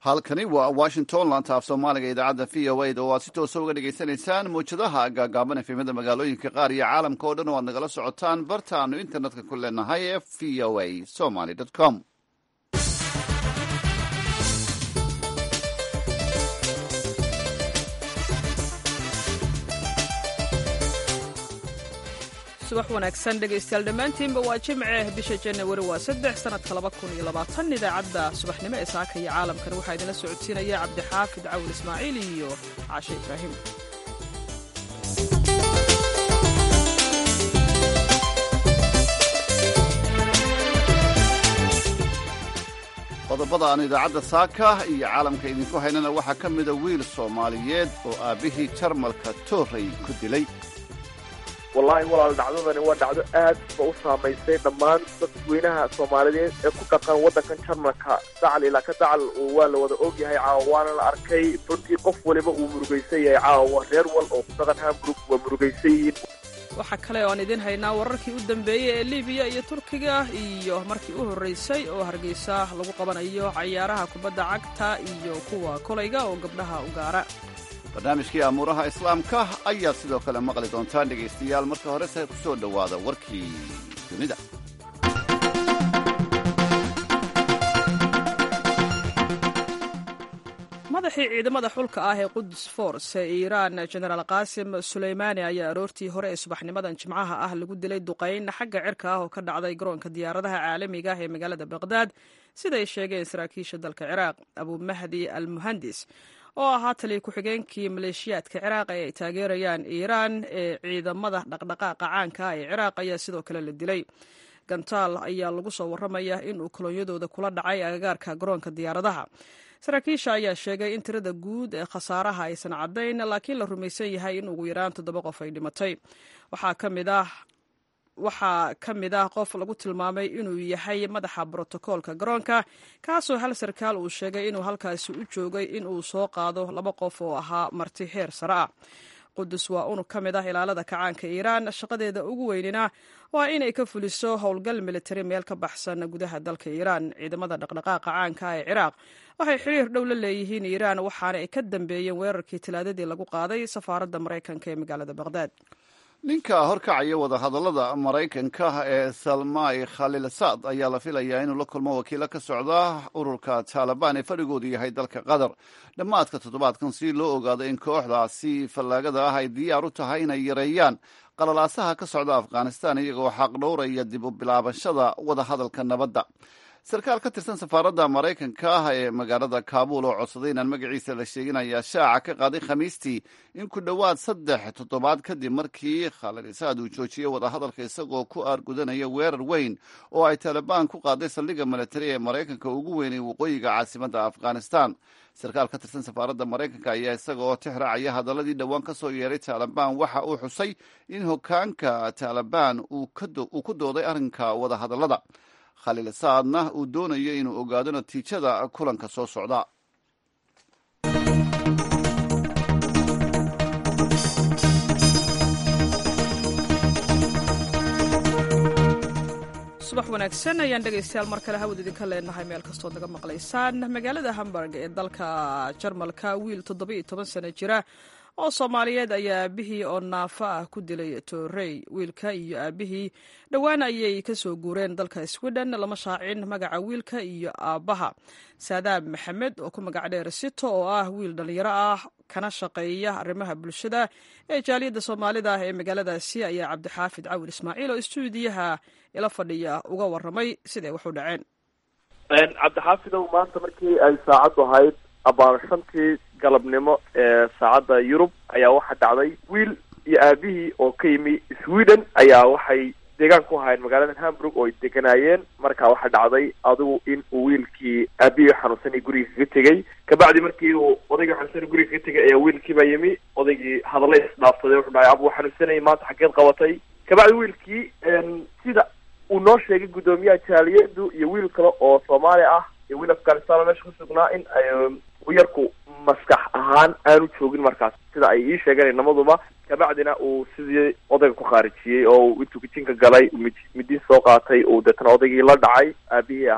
halkani waa washington laanta af soomaaliga idaacadda v o a da oo aad si toosa uga dhagaysanaysaan mawjadaha gaagaaban efemada magaalooyinka qaar iyo caalamka oo dhan oo aad nagala socotaan bartaanu internetka ku leenahay ee v o a somaly com subax wanaagsan dhegaystayaal dhammaantiinba waa jimce bisha janawari waa saddex sannadka laba kun iyo labaatan idaacadda subaxnimo ee saaka iyo caalamkan waxaa idinla socodsiinaya cabdixaafid cawil ismaaciil iyo caashe ibraahim qodobada aan idaacadda saaka iyo caalamka idinku haynana waxaa ka mida wiil soomaaliyeed oo aabbihii jarmalka torrey ku dilay wallaahi walaal dhacdadani waa dhacdo aad ba u saamaysay dhammaan dadweynaha soomaaliyeed ee ku dhaqan waddankan jarmalka dacal ilaa ka dacal waa la wada ogyahay caawa waana la arkay runtii qof waliba uu murugaysan yahay caawa reer wal oo ku dhaqan hamburg waa murugaysan yihiin waxaa kale oo aan idiin haynaa wararkii u dambeeyey ee libiya iyo turkiga iyo markii u horraysay oo hargeysa lagu qabanayo cayaaraha kubadda cagta iyo kuwa kolayga oo gabdhaha u gaara barnaamijkii amuuraha islaamka ayaad sidoo kale maqli doontaan dhegaystayaal marka horese ku soo dhowaada warkii dunida madaxii ciidamada xulka ah ee qudus force ee iiraan genaraal qaasim suleymaani ayaa aroortii hore ee subaxnimadan jimcaha ah lagu dilay duqayn xagga cirka ah oo ka dhacday garoonka diyaaradaha caalamiga ah ee magaalada baqhdaad siday sheegeen saraakiisha dalka ciraaq abumahdi al muhandis oo ahaa taliya ku-xigeenkii maleeshiyaadka ciraaq ee ay taageerayaan iiraan ee ciidamada dhaqdhaqaaqa caanka ah ee ciraaq ayaa sidoo kale la dilay gantaal ayaa lagu soo warramaya inuu kolonyadooda kula dhacay agagaarka garoonka diyaaradaha saraakiisha ayaa sheegay in tirada guud ee khasaaraha aysan caddayn laakiin la rumaysan yahay in ugu yaraan toddoba qof ay dhimatay waxaa ka mid ah waxaa ka mid ah qof lagu tilmaamay inuu yahay madaxa brotokoolka garoonka kaasoo hal sarkaal uu sheegay inuu halkaasi u joogay inuu soo qaado laba qof oo ahaa marti heer sare ah qudus waa unug ka mid ah ilaalada kacaanka iiraan shaqadeeda ugu weynina waa inay ka fuliso howlgal militari meel ka baxsan gudaha dalka iiraan ciidamada dhaqdhaqaaqa caanka ee ciraaq waxay xiriir dhow la leeyihiin iiraan waxaana ay ka dambeeyeen weerarkii talaadadii lagu qaaday safaaradda maraykanka ee magaalada baqhdaad ninka horkacaya wadahadallada maraykanka ee salmai khaliilsaad ayaa la filayaa inuu la kulmo wakiilo ka socda ururka taalibaan ee fadhigoodu yahay dalka qatar dhammaadka toddobaadkan si loo ogaado in kooxdaasi fallaagada ah ay diyaar u tahay inay yareeyaan qalalaasaha ka socda afghanistan iyagoo xaq dhowraya dib u bilaabashada wadahadalka nabadda sarkaal ka tirsan safaaradda maraykanka ah ee magaalada kaabuul oo codsaday inaan magaciisa la sheegin ayaa shaaca ka qaaday khamiistii in ku dhowaad saddex toddobaad kadib markii khaliilisaad uu joojiyey wadahadalka isagoo ku aargudanaya weerar weyn oo ay taalibaan ku qaaday saldhigga militari ee maraykanka ugu weynay waqooyiga caasimadda afghanistan sarkaal ka tirsan safaaradda maraykanka ayaa isaga oo tixraacaya hadaladii dhowaan ka soo yeeray taalibaan waxa uu xusay in hogaanka taalibaan uu ku dooday arrinka wadahadallada khaliil saadna uu doonayo inuu ogaado natiijada kulanka soo socda subax wanaagsan ayaan dhegaystayaal mar kale hawad idinka leenahay meel kastood naga maqlaysaan magaalada hamburg ee dalka jarmalka wiil toddoba-iyo toban sano jira oo soomaaliyeed ayaa aabihii oo naafo ah ku dilay toorey wiilka iyo aabihii dhowaan ayay ka soo guureen dalka sweden lama shaacin magaca wiilka iyo aabbaha saadaab maxamed oo ku magac dheer sito oo ah wiil dhallinyaro ah kana shaqeeya arrimaha bulshada ee jaaliyadda soomaalida ah ee magaaladaasi ayaa cabdixaafid cawil ismaaciil oo istuudiyaha ila fadhiya uga warramay siday wax u dhaceen cabdixaafidow maanta markii ay saacaddu ahayd abaar shantii galabnimo ee saacadda yurub ayaa waxaa dhacday wiil iyo aabihii oo ka yimi sweden ayaa waxay deegaan ku ahaayeen magaalada hamburg oo ay deganaayeen marka waxaa dhacday adigu in uu wiilkii aabihii xanuunsanay guriga kaga tegey kabacdi markii uu odaygii xanuunsanay guriga kaga tegay ayaa wiilkiibaa yimi odaygii hadalla isdhaafsaday wuxuu dhahay abu xanuunsanayay maanta xageed qabatay kabacdi wiilkii sida uu noo sheegay guddoomiyaha jaaliyadu iyo wiil kale oo soomaali ah iyo wiil afghanistan oo meesha ku sugnaa in uu yarku maskax ahaan aanu joogin markaas sida ay ii sheegeen inamaduba kabacdina uu sidii odayga ku khaarijiyey oo intuu kijinka galay mid midin soo qaatay uu deetana odaygii la dhacay aabihii ahaa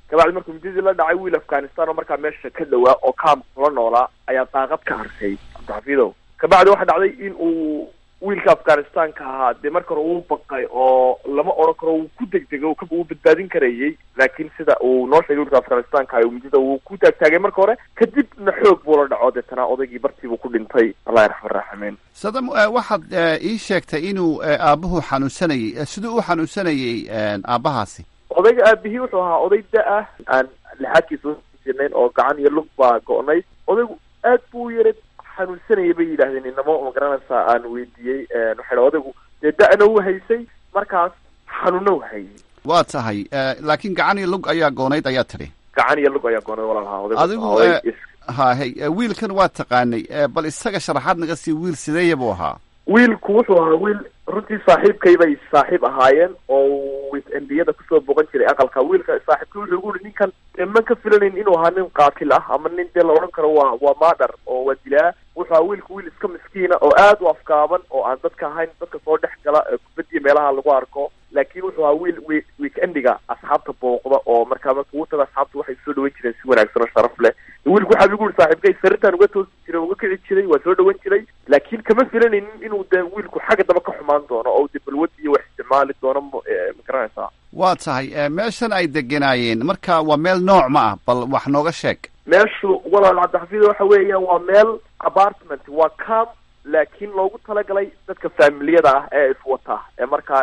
kabacdi markuu mididii la dhacay wiil afghanistan oo markaa meesha ka dhawaa oo kaam kula noolaa ayaa daaqad ka harsay cabdixafiidow kabacdi waxaa dhacday in uu wiilka afghanistanka ahaa dee marka hore uu baqay oo lama odhan karo uu ku degdego uu badbaadin karayay laakiin sida uu noo sheegay wiilka afghanistanka midida uu ku taagtaagay marka hore kadibna xoog buu la dhaco deetana odaygii bartiibuu ku dhintay allahi raxman raaximiin sadam waxaad ii sheegtay inuu aabuhu xanuunsanayay siduu u xanuunsanayay aabbahaasi odayga aabihii wuxuu ahaa oday da-ah aan lixaadkiisa usinayn oo gacan iyo lug baa go-nay odaygu aad buu u yara xanuunsanayay bay yidhahdeen inamo magaranaysaa aan weydiiyey waxay odaygu dee da-na u haysay markaas xanuuna u hayay waa tahay laakiin gacan iyo lug ayaa goonayd ayaa tidhi gacan iyo lug ayaa goonayd walaalaha adigu ha hay wiilkan waa taqaanay bal isaga sharaxaad naga sii wiil sideeya buu ahaa wiilku wuxuu ahaa wiil runtii saaxiibkay bay saaxiib ahaayeen oo witendiyada kusoo boqon jiray aqalka wiilka saaxiibkay wuxuu igu uri ninkan man ka filanayn inuu ahaa nin qaatil ah ama nin dee la odhan karo waa waa maadhar oo waa dilaa wuxuu ahaa wiilku wiil iska miskiina oo aad u afkaaban oo aan dadka ahayn dadka soo dhex gala kubadiya meelaha lagu arko laakiin wuxuu ahaa wiil wi weekendiga asxaabta booqda oo markaa marka uu tago asxaabta waxay soo dhawan jireen si wanaagsan oo sharaf leh wiilku waxaa igu uri saaxiibkay saritaan uga toosi jiray uga kici jiray waa soo dhawan jiray laakiin kama filanaynin inuu dee wiilku xagga daba ka xumaan doono oo de balwad iyo wax isticmaali doono ma garanaysaa waa tahay meeshan ay deganaayeen marka waa meel nooc ma ah bal wax nooga sheeg meeshu walaal cabdixafiid waxa weeyaan waa meel apartment waa cam laakiin loogu talagalay dadka faamiliyada ah ee iswata ee markaa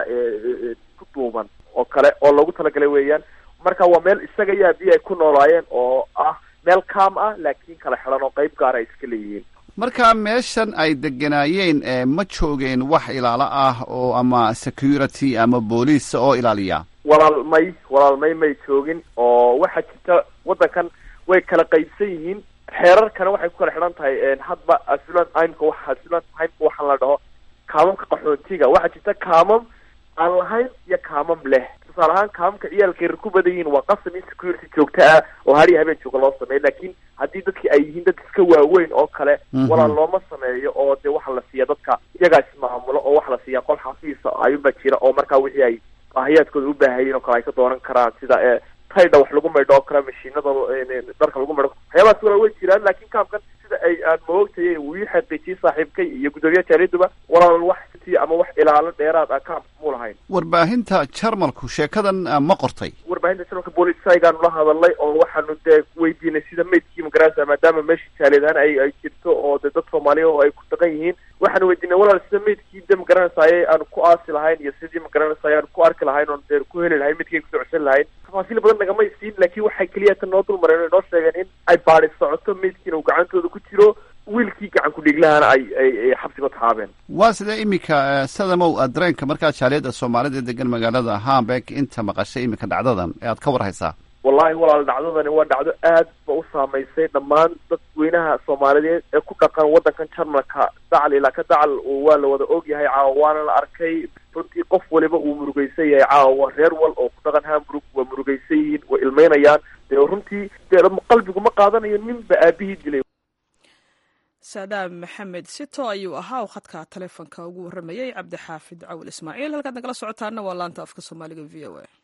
ku duuban oo kale oo loogu talagalay weeyaan marka waa meel isaga iyo abiyi ay ku noolaayeen oo ah meel cam ah laakiin kala xidan oo qeyb gaara ay iska leeyihiin marka meeshan ay deganaayeen ma joogeen wax ilaalo ah oo ama security ama booliis oo ilaaliya walaalmay walaalmay may joogin oo waxaa jirta waddankan way kala qaybsan yihiin xeerarkana waxay ku kala xidhan tahay hadba aslan imka wa aslan imka waxaan la dhaho kaamamka qaxoontiga waxaa jirta kaamam aan lahayn iyo kaamam leh tusaale ahaan kaamamka ciyaalka yar ku badan yihiin waa qasam in security joogto ah oo hariya habeen jooga loo sameeyo laakiin haddii dadki ay yihiin dad iska waaweyn oo kale walaal looma sameeyo oo dee waxa la siiya dadka iyagaa ismaamulo oo waxa la siiya qol xafiisa ayuunbaa jira oo markaa wixii ay baahiyaadkooda u baahayeen oo kale ay ka doonan karaan sida e taydha wax lagu maydho oo kale mashiinada dharka lagu maydho waxyaabahaas walaa way jiraan laakiin kaamkan sida ay aan maogtayay uu ii xaqiijiyey saaxiibkay iyo guddoomiyaha jaariyaduba walaal wax ti ama wax ilaalo dheeraad ah kaamka mu lahayn warbaahinta jarmalku sheekadan ma qortay warbaahinta jarmalka booliisaygaanu la hadalnay oo waxaanu dee weydiinay sida maydkii magarasa maadaama meesha jaaliyadan ay ay jirto oo dee dad soomaaliya oo ay ku dhaqan yihiin waxaanu weydiinay walaal sida maydkii de magaranaysaye aanu ku aasi lahayn iyo sidii magaranaysaye aanu ku arki lahayn oon dee ku heli lahayn midkay kusoo codsan lahayn tafaasiil badan nagamay siin laakiin waxay keliya tan noo dulmareen o inoo sheegeen in ay baadi socoto maydkiina uu gacantooda ku jiro wiilkii gacan ku-dhiiglahana ay ay xabsiga tahaabeen waa sidee iminka sadamow dareenka markaa jaaliyadda soomaalida degan magaalada hamburg inta maqashay iminka dhacdadan ee aad ka war haysaa wallahi walaal dhacdadani waa dhacdo aad ba u saamaysay dhammaan dadweynaha soomaaliyeed ee ku dhaqan waddankan jarmalka dacal ilaa ka dacal waa la wada og yahay caawa waana la arkay runtii qof waliba uu murugaysan yahay caawa reer wal oo ku dhaqan hamburg waa murugaysan yihiin way ilmeynayaan dee runtii dee qalbigu ma qaadanayo ninba aabihii dilay saadaam maxamed sito ayuu ahaa u khadka taleefonka ugu warramayey cabdixaafid cawil ismaaciil halkaad nagala socotaana waa laanta afka soomaaliga v o a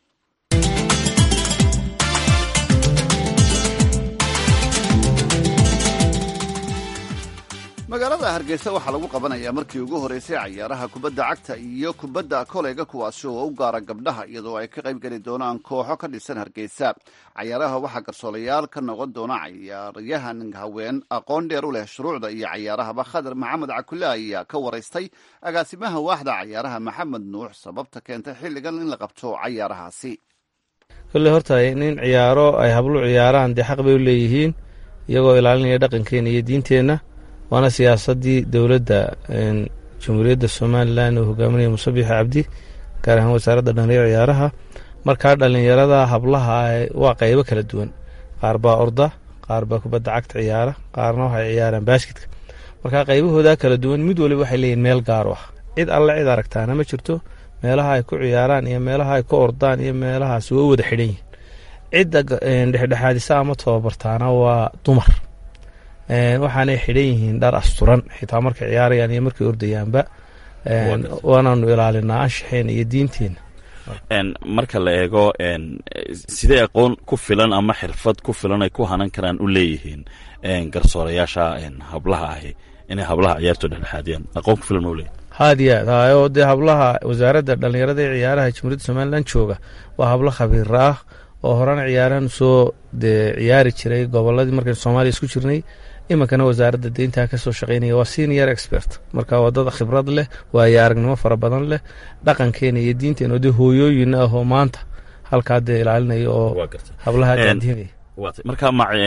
magaalada hargeysa waxaa lagu qabanayaa markii ugu horreysay cayaaraha kubadda cagta iyo kubadda koleyga kuwaasi oo u gaara gabdhaha iyadoo ay ka qayb geli doonaan kooxo ka dhisan hargeysa cayaaraha waxaa garsoolayaal ka noqon doona cayaaryahan haween aqoon dheer u leh shuruucda iyo cayaarahaba khadar maxamed cakule ayaa ka waraystay agaasimaha waaxda cayaaraha maxamed nuux sababta keentay xilligan in la qabto cayaarahaasi kolle horta nin ciyaaro ay hablu ciyaaraan dee xaq bay u leeyihiin iyagoo ilaalinaya dhaqankeena iyo diinteenna waana siyaasadii dowladda jamhuuriyadda somalilan oo hogaaminaya musabix cabdi gaar ahaan wasaaradda dhallinyaro ciyaaraha markaa dhallinyarada hablaha waa qaybo kala duwan qaar baa orda qaar baa kubadda cagta ciyaara qaarna waxay ciyaaraan baasketka markaa qaybahooda kala duwan mid waliba waxay leeyihin meel gaar u ah cid alle cid aragtaana ma jirto meelaha ay ku ciyaaraan iyo meelaha ay ku ordaan iyo meelahaas waa u wada xidhan yihin cidda dhexdhexaadisa ama tababartaana waa dumar waxaanay xidhan yihiin dhar asturan xitaa markay ciyaarayaan iyo markay ordayaanba waanaanu ilaalinaa anshaxeena iyo diinteenna marka la eego sidee aqoon ku filan ama xirfad ku filan ay ku hanan karaan u leeyihiin garsoorayaasha hablaha ahi inay hablaha ciyaarto dhexdhexaadiyaan aqoon ku filan ma leeyihin haad iyo aad hayo dee hablaha wasaaradda dhallinyarada ee ciyaaraha jamhuuriyadda somalilan jooga waa hablo khabiir ah oo horena ciyaarahan soo dee ciyaari jiray goboladii markaynu soomaaliya isku jirnay iminkana wasaaradda deyntaa ka soo shaqaynaya waa senior expert marka waa dad khibrad leh waayo aragnimo fara badan leh dhaqankeena iyo diinteena oo dee hooyooyin ah oo maanta halkaa dee ilaalinaya oo hablaha daadiinaya marka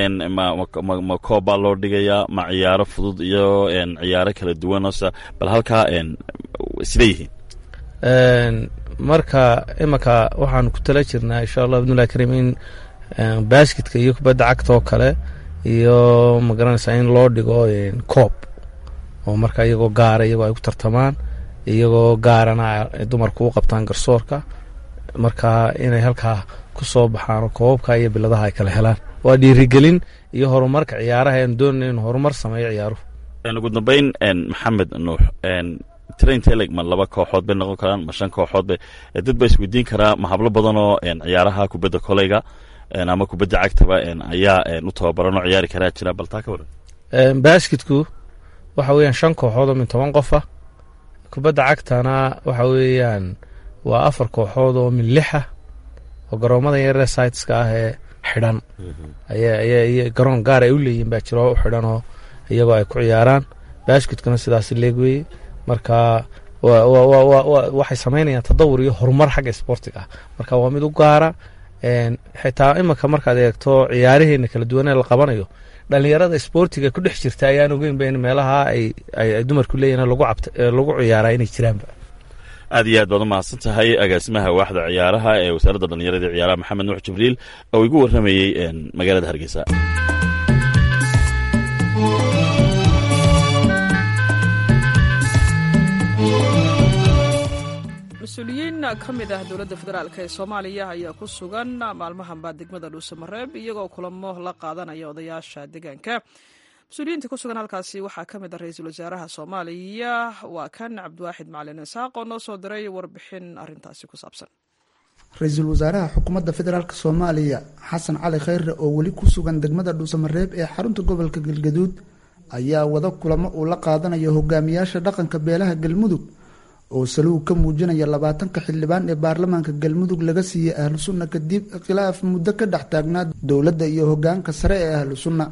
ma koob baa loo dhigayaa ma ciyaaro fudud iyo ciyaaro kala duwan ose bal halkaa sidee yihiin marka imanka waxaan ku tala jirnaa insha allah bidnillahi kariim in basketka iyo kubadda cagta oo kale iyo magaranaysaa in loo dhigo koob oo marka iyagoo gaara iyagoo ay ku tartamaan iyagoo gaarana dumarku u qabtaan garsoorka marka inay halkaa ku soo baxaan oo koobabka iyo biladaha ay kala helaan waa dhiirigelin iyo horumarka ciyaaraha aan doonana in horumar sameeyo ciyaaruhu ugu dambeyn maxamed nuux trainteleg ma laba kooxood bay noqon karaan ma shan kooxood bay dad ba isweydiin karaa ma hablo badan oo ciyaaraha kubadda koleyga ama kubadda cagtaba ayaa u tababaran oo ciyaari karaa jira bal taa ka waran basketku waxa weeyaan shan kooxood oo min toban qof ah kubadda cagtana waxa weeyaan waa afar kooxood oo min lixa oo garoomada yaree siteska ah ee xidhan aya garoon gaar ay u leeyihin baa jiro u xidhan oo iyagoo ay ku ciyaaraan basketkuna sidaas leeg weeye marka waxay samaynayaan tadawur iyo horumar xagga sportiga ah marka waa mid u gaara xitaa imanka markaad eegto ciyaaraheena kala duwanee la qabanayo dhalinyarada sportiga ku dhex jirta ayaan ogeynba in meelaha ay dumarku leeyihin lagu ciyaaraa inay jiraanba aad iyo aad baad u mahadsan tahay agaasimaha waaxda ciyaaraha ee wasaaradda dhallinyarada ciyaaraha maxamed nuux jibriil oo igu warramayey magaalada hargeysa mas-uuliyiin ka mid ah dowladda federaalk ee soomaaliya ayaa ku sugan maalmahanbaa degmada dhuusamareeb iyagoo kulamo la qaadanaya odayaasha deegaanka mas-uuliyiinta ku sugan halkaasi waxaa ka mid ah ra-iisul wasaaraha soomaaliya waa kan cabdiwaaxid macalin isaaq oo noo soo diray warbixin arintaasi ku saabsan ra-iisul wasaaraha xukuumadda federaalk soomaaliya xasan cali khayre oo weli ku sugan degmada dhuusamareeb ee xarunta gobolka galgaduud ayaa wada kulamo uu la qaadanayo hogaamiyaasha dhaqanka beelaha galmudug oo saluug ka muujinaya labaatanka xildhibaan ee baarlamaanka galmudug laga siiyey ahlu sunna kadib khilaaf muddo ka dhex taagnaa dowladda iyo hogaanka sare ee ahlu sunna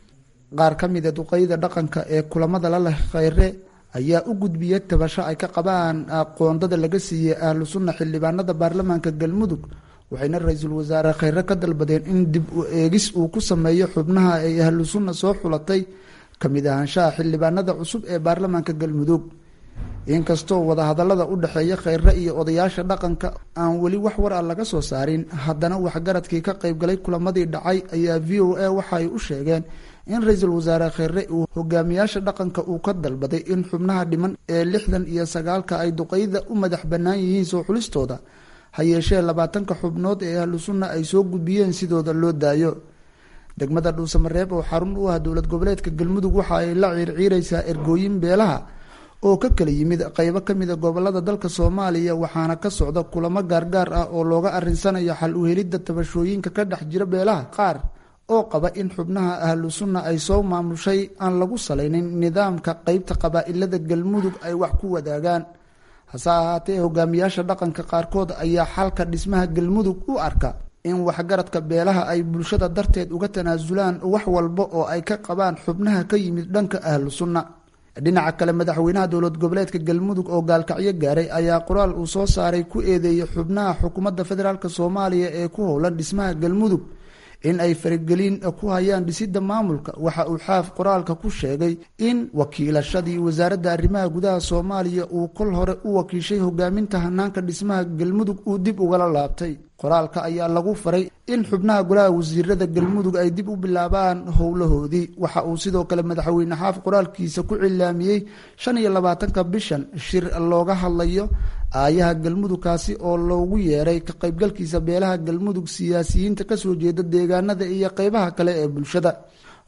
qaar ka mid a duqeyda dhaqanka ee kulamada la leh khayre ayaa u gudbiyey tabasho ay ka qabaan aqoondada laga siiyey ahlu sunna xildhibaanada baarlamaanka galmudug waxayna ra-iisul wasaare khayre ka dalbadeen in dib u eegis uu ku sameeyo xubnaha ay ahlu sunna soo xulatay kamid ahaanshaha xildhibaanada cusub ee baarlamaanka galmudug inkastoo wadahadalada u dhexeeya khayre iyo odayaasha dhaqanka aan weli wax war a laga soo saarin haddana waxgaradkii ka qaybgalay kulamadii dhacay ayaa v o a waxa ay u sheegeen in ra-iisul wasaare khayre uu hogaamiyaasha dhaqanka uu ka dalbaday in xubnaha dhiman ee lixdan iyo sagaalka ay duqeyda u madax bannaan yihiin soo xulistooda ha yeeshee labaatanka xubnood ee ahlu sunna ay soo gudbiyeen sidooda loo daayo degmada dhuusamareeb oo xarun u ah dowlad goboleedka galmudug waxa ay la ciirciiraysaa ergooyin beelaha oo ka kala yimid qeybo ka mida gobolada dalka soomaaliya waxaana ka socda kulamo gaargaar ah oo looga arinsanayo xal u helidda tabashooyinka ka dhex jira beelaha qaar oo qaba in xubnaha ahlu sunna ay soo maamushay aan lagu salaynin nidaamka qeybta qabaa-ilada galmudug ay wax ku wadaagaan hase ahaatee hogaamiyaasha dhaqanka qaarkood ayaa xalka dhismaha galmudug u arka in waxgaradka beelaha ay bulshada darteed uga tanaasulaan wax walba oo ay ka qabaan xubnaha ka yimid dhanka ahlu sunna dhinaca kale madaxweynaha dowlad goboleedka galmudug oo gaalkacyo gaaray ayaa qoraal uu soo saaray ku eedeeyay xubnaha xukuumadda federaalk soomaaliya ee ku howlan dhismaha galmudug in ay faragelin ku hayaan dhisidda maamulka waxa uu xaaf qoraalka ku sheegay in wakiilashadii wasaaradda arrimaha gudaha soomaaliya uu kol hore u wakiishay hogaaminta hanaanka dhismaha galmudug uu dib ugala laabtay qoraalka ayaa lagu faray in xubnaha golaha wasiirada galmudug ay dib u bilaabaan howlahoodii waxa uu sidoo kale madaxweyne xaaf qoraalkiisa ku cilaamiyey shan iyo labaatanka bishan shir looga hadlayo aayaha galmudugkaasi oo loogu yeeray ka qaybgalkiisa beelaha galmudug siyaasiyiinta kasoo jeeda deegaanada iyo qeybaha kale ee bulshada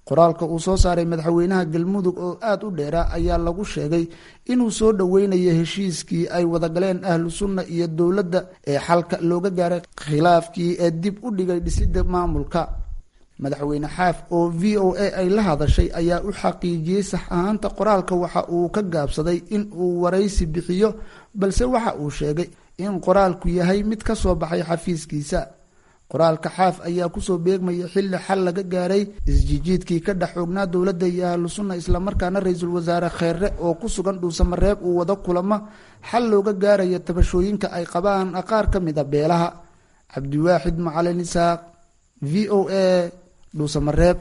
qoraalka uu soo saaray madaxweynaha galmudug oo aada u dheera ayaa lagu sheegay inuu soo dhoweynayo heshiiskii ay wadagaleen ahlu sunna iyo dowladda ee xalka looga gaaray khilaafkii ee dib u dhigay dhisidda maamulka madaxweyne xaaf oo v o a ay la hadashay ayaa u xaqiijiyey sax ahaanta qoraalka waxa uu ka gaabsaday in uu waraysi bixiyo balse waxa uu sheegay in qoraalku yahay mid ka soo baxay xafiiskiisa qoraalka xaaf ayaa kusoo beegmaya xilli xal laga gaaray isjijiidkii ka dhex xoognaa dowladda iyo ahlu sunna islamarkaana ra-iisul wasaare kheere oo ku sugan dhuusamareeb uu wado kulamo xal looga gaaraya tabashooyinka ay qabaan qaar ka mid a beelaha cabdiwaaxid macalin isaaq v o a dhuusamareeb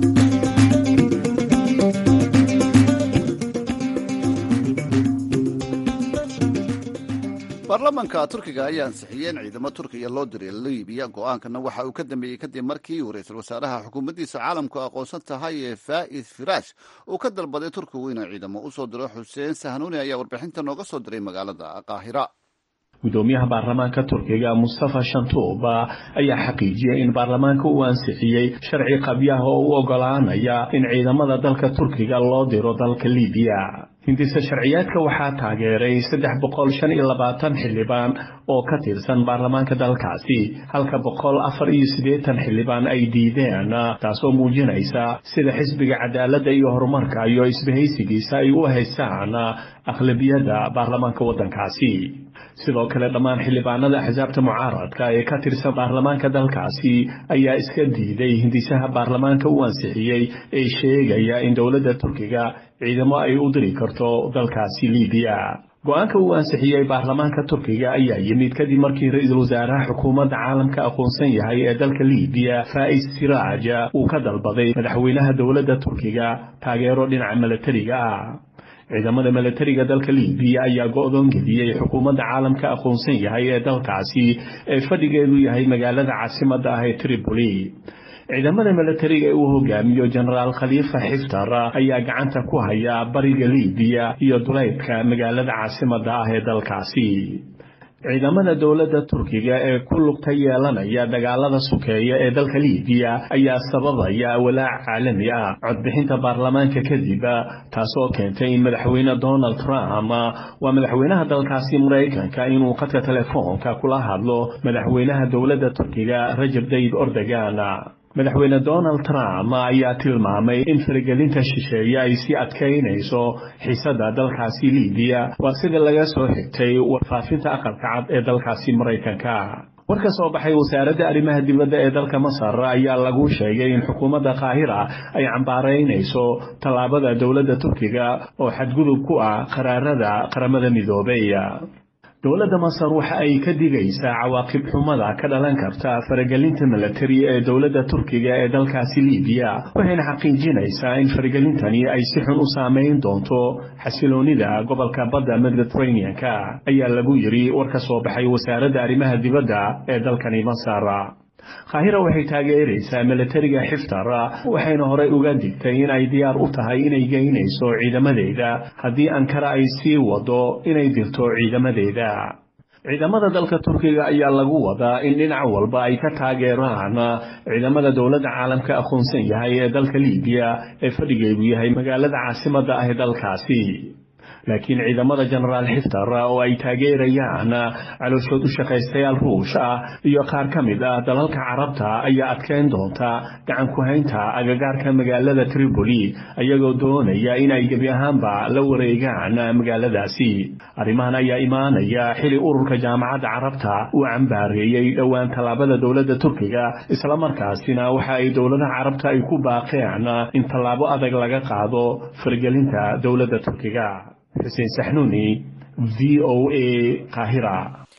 baarlamaanka turkiga ayaa ansixiyey in ciidamo turkiya loo diray libiya go-aankana waxa uu ka dambeeyey kadib markii uu ra-iisul wasaaraha xukuumaddiisa caalamku aqoonsan tahay ee faa'id firaash uu ka dalbaday turkigu inuu ciidamo usoo diro xuseen sahnuuni ayaa warbixinta nooga soo diray magaalada qaahira gudoomiyaha baarlamaanka turkiga mustafa shantuub ayaa xaqiijiyey in baarlamaanka uu ansixiyey sharci qabyaha oo u ogolaanaya in ciidamada dalka turkiga loo diro dalka libiya hindise sharciyaadka waxaa taageeray saddex boqol shan iyo labaatan xildhibaan oo ka tirsan baarlamaanka dalkaasi halka boqol afar iyo siddeetan xildhibaan ay diideen taasoo muujinaysa sida xisbiga cadaaladda iyo horumarka iyo isbahaysigiisa ay u haystaan aqlabiyadda baarlamaanka waddankaasi sidoo kale dhammaan xildhibaanada axsaabta mucaaradka ee ka tirsan baarlamaanka dalkaasi ayaa iska diiday hindisaha baarlamaanka u ansixiyey ee sheegaya in dowladda turkiga ciidamo ay u diri karto dalkaasi libiya go-aanka uu ansixiyey baarlamaanka turkiga ayaa yimid kadib markii ra-iisul wasaaraha xukuumadda caalamka aqoonsan yahay ee dalka libiya faa'is siraaj uu ka dalbaday madaxweynaha dowladda turkiga taageero dhinaca milatariga ah ciidamada milatariga dalka libiya ayaa go-doon geliyey xukuumadda caalamka aqoonsan yahay ee dalkaasi ee fadhigeedu yahay magaalada caasimadda ah ee tripoli ciidamada milatariga ee uu hogaamiyo jenaraal khaliifa xiftar ayaa gacanta ku haya bariga libiya iyo duleydka magaalada caasimadda ah ee dalkaasi ciidamada dowladda turkiga ee ku lugta yeelanaya dagaalada sukeeya ee dalka libiya ayaa sababaya walaac caalami ah codbixinta baarlamaanka kadib taasoo keentay in madaxweyne donald trump waa madaxweynaha dalkaasi maraykanka inuu khadka telefoonka kula hadlo madaxweynaha dowladda turkiga rajab dayib ordogan madaxweyne donald trump ayaa tilmaamay in faragelinta shisheeye ay sii adkaynayso xiisadda dalkaasi libiya waa sida laga soo xigtay warfaafinta aqalka cad ee dalkaasi maraykanka war ka soo baxay wasaaradda arrimaha dibadda ee dalka masar ayaa lagu sheegay in xukuumadda qaahira ay cambaaraynayso tallaabada dowladda turkiga oo xadgudub ku ah qaraarada qaramada midoobay dowladda masar waxa ay ka digaysaa cawaaqib xumada ka dhalan karta faragelinta milatari ee dowladda turkiga ee dalkaasi libiya waxayna xaqiijinaysaa in faragelintani ay si xun u saameyn doonto xasiloonida gobolka badda mediterranean-ka ayaa lagu yidhi war ka soo baxay wasaaradda arrimaha dibadda ee dalkani masar qaahira waxay taageeraysaa milatariga xiftar waxayna horey uga digtay in ay diyaar u tahay inay geynayso ciidamadeeda haddii ankara ay sii wado inay dirto ciidamadeeda ciidamada dalka turkiga ayaa lagu wadaa in dhinac walba ay ka taageeraan ciidamada dowladda caalamka aqoonsan yahay ee dalka libiya ee fadhigeedu yahay magaalada caasimadda ah ee dalkaasi laakiin ciidamada jenaraal xiftar oo ay taageerayaan calooshood u shaqaystayaal ruush ah iyo qaar ka mid ah dalalka carabta ayaa adkeyn doonta gacan ku haynta agagaarka magaalada tripoli ayagoo doonaya in ay gebi ahaanba la wareegaan magaaladaasi arrimahan ayaa imaanaya xili ururka jaamacadda carabta uu cambaareeyey dhowaan tallaabada dowladda turkiga islamarkaasina waxa ay dowladaha carabta ay ku baaqeen in tallaabo adag laga qaado fargelinta dowladda turkiga xuseen saxnuuni v o a qaahira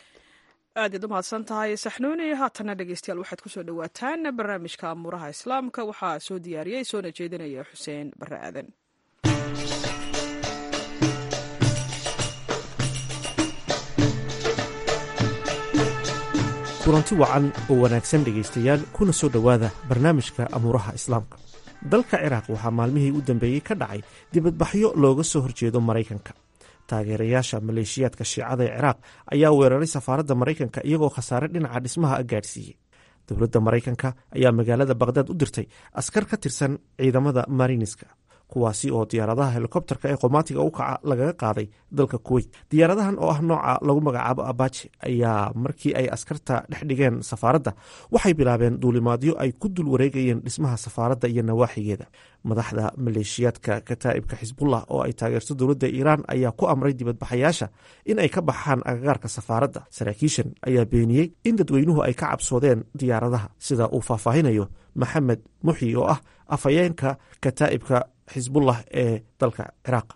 aad iad u mahadsan tahay saxnuuni haatana dhegeystayaal waxaad kusoo dhowaataan barnaamijka amuuraha islaamka waxaa soo diyaariyey soona jeedinaya xuseen bare aadan kulanti wacan oo wanaagsan dhegaystayaal kuna soo dhowaada barnaamijka amuuraha islaamka dalka ciraaq waxaa maalmihii u dambeeyey ka dhacay dibadbaxyo looga soo horjeedo maraykanka taageerayaasha maleeshiyaadka shiicada ee ciraaq ayaa weeraray safaaradda maraykanka iyagoo khasaare dhinaca dhismaha gaadhsiiyey dowladda maraykanka ayaa magaalada bakhdad u dirtay askar ka tirsan ciidamada mariniska kuwaasi oo diyaaradaha helikobterka ee qomaatiga u kaca lagaga qaaday dalka kuweyt diyaaradahan oo ah nooca lagu magacaabo abaji ayaa markii ay askarta dhex dhigeen safaaradda waxay bilaabeen duulimaadyo ay ku dul wareegayeen dhismaha safaaradda iyo nawaaxigeeda madaxda maleeshiyaadka kataa'ibka xisbullah oo ay taageerto dowladda iiraan ayaa ku amray dibadbaxayaasha in ay ka baxaan agagaarka safaaradda saraakiishan ayaa beeniyey in dadweynuhu ay ka cabsoodeen diyaaradaha sida uu faahfaahinayo maxamed muxyi oo ah afhayeenka kataa'ibka xisbullah ee dalka ciraaq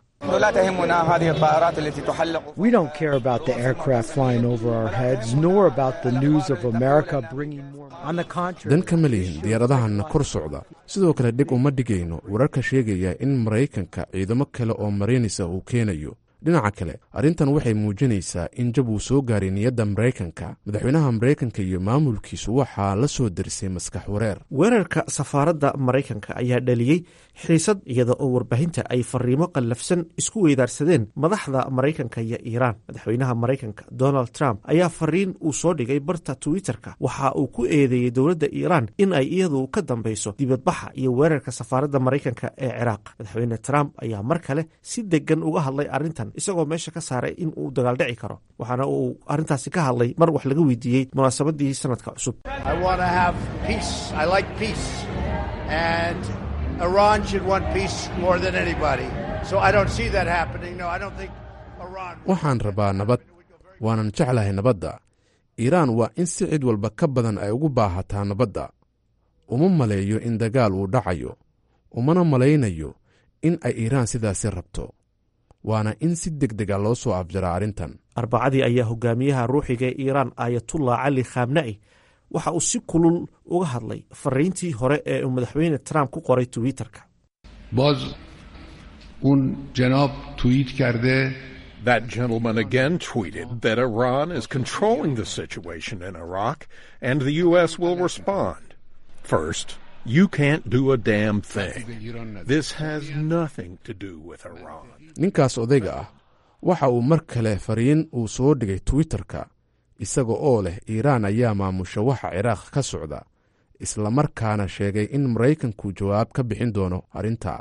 We don't care about the aircraft flying over our heads, nor about the news of America bringing more. On the contrary, dan kama lihin diyaaradahanna kor socda sidoo kale dhig uma dhigayno wararka sheegaya in maraykanka ciidamo kale oo mariinisa uu keenayo dhinaca kale arrintan waxay muujinaysaa in jab uu soo gaaray niyadda maraykanka madaxweynaha maraykanka iyo maamulkiisu waxaa la soo darisay maskax wareer weerarka safaaradda maraykanka ayaa dhaliyey xiisad iyada oo warbaahinta ay fariimo qallafsan isku weydaarsadeen madaxda maraykanka iyo iiraan madaxweynaha maraykanka donald trump ayaa fariin uu soo dhigay barta twitter-ka waxa uu ku eedeeyey dowladda iiraan in ay iyadu ka dambeyso dibadbaxa iyo weerarka safaaradda maraykanka ee ciraaq madaxweyne trump ayaa mar kale si degan uga hadlay arrintan isagoo meesha ka saaray in uu dagaaldhici karo waxaana uu arrintaasi ka hadlay mar wax laga weydiiyey munaasabadii sanadka cusub waxaan rabaa nabad waanan jeclahay nabadda iiraan waa in si cid walba ka badan ay ugu baahataa nabadda uma maleeyo in dagaal uu dhacayo umana malaynayo in ay iiraan sidaasi rabto waana in si deg dega loo soo afjaraa arrintan arbacadii ayaa hogaamiyaha ruuxiga ee iiraan ayatullah cali khamna'i waxa uu si kulul uga hadlay fariintii hore ee uu madaxweyne trump ku qoray twitter-ka باز اون جناب توییت کرده That gentleman again tweeted that Iran is controlling the situation in Iraq and the U.S. will respond. First, you can't do a damn thing. This has nothing to do with Iran. ninkaas odayga ah waxa uu mar kale fariin uu soo dhigay twitter-ka isaga oo leh iiraan ayaa maamusha waxa ciraaq ka socda islamarkaana sheegay in maraykanku jawaab ka bixin doono arrintaa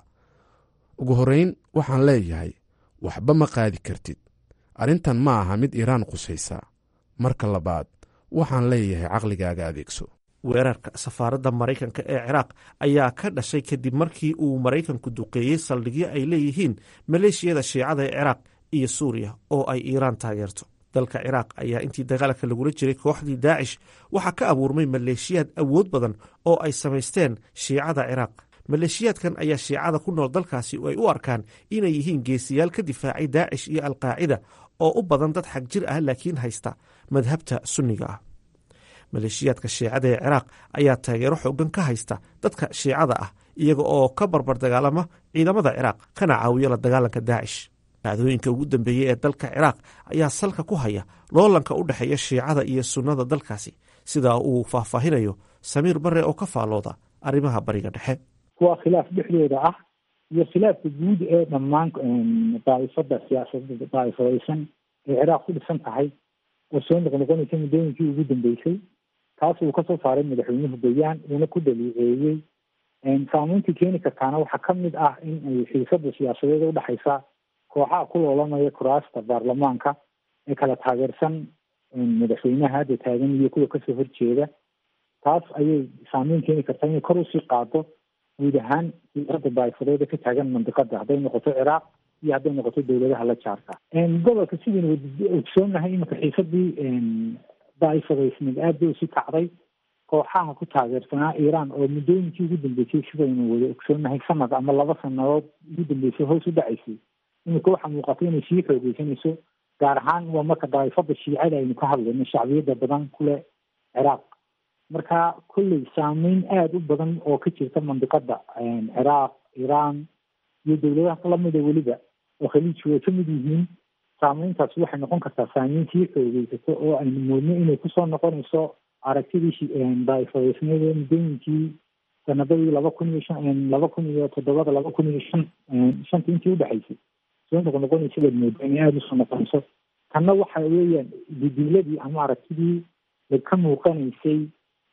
ugu horrayn waxaan leeyahay waxba ma qaadi kartid arrintan ma aha mid iiraan qusaysa marka labaad waxaan leeyahay caqligaaga adeegso weerarka safaaradda maraykanka ee ciraaq ayaa ka dhashay kadib markii uu maraykanku duqeeyey saldhigyo ay leeyihiin maleeshiyada shiicada ee ciraaq iyo suuriya oo ay iiraan taageerto dalka ciraaq ayaa intii dagaalka lagula jiray kooxdii daacish waxaa ka abuurmay maleeshiyaad awood badan oo ay samaysteen shiicada ciraaq maleeshiyaadkan ayaa shiicada ku nool dalkaasi ay u arkaan inay yihiin geesiyaal ka difaacay daacish iyo alqaacida oo u badan dad xag jir ah laakiin haysta madhabta sunniga ah maleeshiyaadka shiicada ee ciraaq ayaa taageero xoogan ka haysta dadka shiicada ah iyaga oo ka barbar dagaalama ciidamada ciraaq kana caawiyo la dagaalanka daacish dhacdooyinka ugu dambeeyey ee dalka ciraaq ayaa salka ku haya loolanka u dhexeeya shiicada iyo sunnada dalkaasi sida uu faahfaahinayo samiir bare oo ka faalooda arrimaha bariga dhexe kuwa khilaaf dhexdooda ah iyo khilaafka guud ee dhammaan daa'ifada siyaasadda daa'ifadaysan ee ciraaq ku dhisan tahay oo soo noqnoqonaysa muddooyinkii ugu dambeysay taas uu kasoo saaray madaxweynuhu bayaan uuna ku dhaliiceeyey saameyntii keeni kartaana waxaa ka mid ah in ay xiisada siyaasadeed udhexaysa kooxaha ku loolamaya kuraasta baarlamaanka ee kala taageersan madaxweynaha hadda taagan iyo kuwa kasoo horjeeda taas ayay saameyn keeni kartaa inay kor usii qaado guud ahaan siyaasadda daa'ifadeeda ka taagan mandiqada hadday noqoto ciraaq iyo hadday noqoto dowladaha la jaarka gobolka sidaynu ogsoonahay iminka xiisadii daa'ifadaysneed aad bay usi kacday kooxaha ku taageersanaa iiraan oo muddooyinkii ugu dambeysay sidaynu wada ogsoonahay sanad ama laba sanadood ugu dambeysay hoos u dhacaysay iminka waxaa muuqata inay sii xoogeysanayso gaar ahaan waa marka daa'ifada shiicada aynu ka hadlayno shacbiyada badan kule ciraaq marka kolley saameyn aada u badan oo ka jirta mandiqada ciraaq iiraan iyo dowladaha lamida weliba oo khaliijku ay kamid yihiin saameyntaasi waxay noqon kartaa saameyn sii xoogeysato oo aynu moodno inay kusoo noqonayso aragtidii daa'ifadaysneed ee muddooyinkii sanadadii laba kun iyo shan laba kun iyo toddobada laba kun iyo shan shanta intii udhexaysay soo noqnoqonaysa baad moodo inay aada usoo noqonayso tanna waxa weeyaan didiiladii ama aragtidii ka muuqanaysay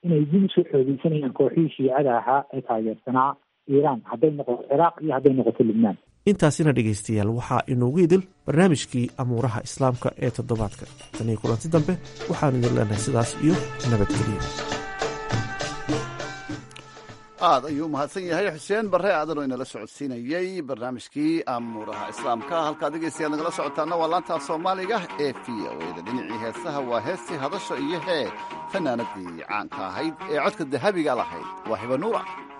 inay dib usoo xoogeysanayaan kooxihii shiicada ahaa ee taageersanaa iiraan hadday noqoto ciraaq iyo hadday noqoto lubnaan intaasina dhegaystayaal waxaa inoogu idil barnaamijkii amuuraha islaamka ee toddobaadka tan iyo kulanti dambe waxaanu idin leenahay sidaas iyo nabadgeliya aad ayuu mahadsan yahay xuseen barre aadan oo inala socodsiinayey barnaamijkii amuuraha islaamka halkaad dhegeystayaal nagala socotaana waa laanta soomaaliga ee v o eda dhinacii heesaha waa heestii hadasho iyo hee fanaanadii caanka ahayd ee codka dahabiga lahayd waa hiba nuura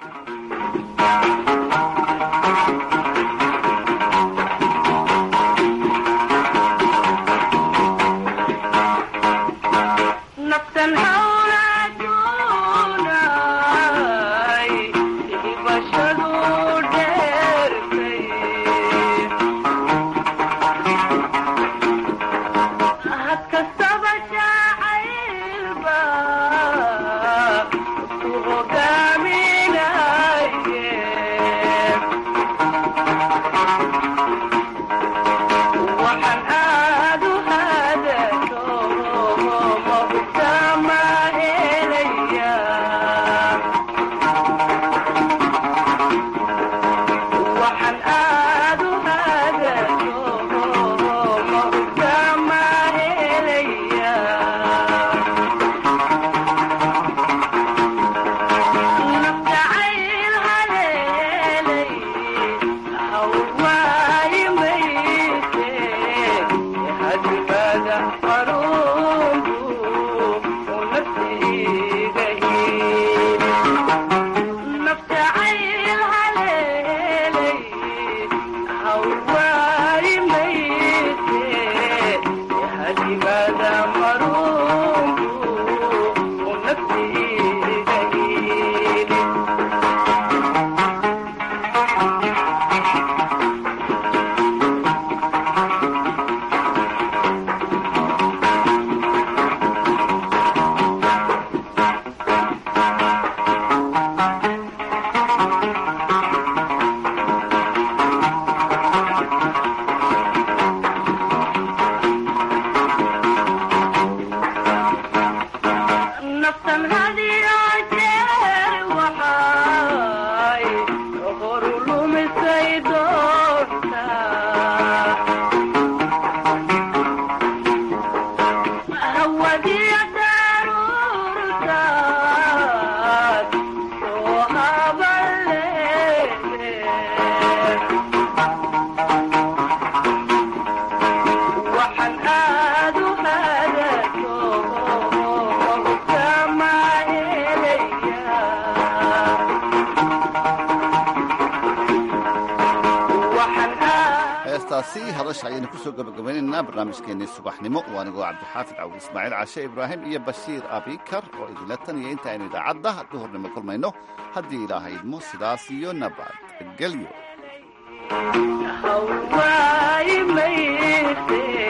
heestaasi hadasha ayaynu kusoo gabagabaynaynaa barnaamijkeennii subaxnimo waa anigoo cabdixaafid cawd ismaaciil cashe ibraahim iyo bashiir abikar oo idinla taniya inta aynu idaacadda duhurnimo kulmayno haddii ilaaha idmo sidaas iyo nabadgelyo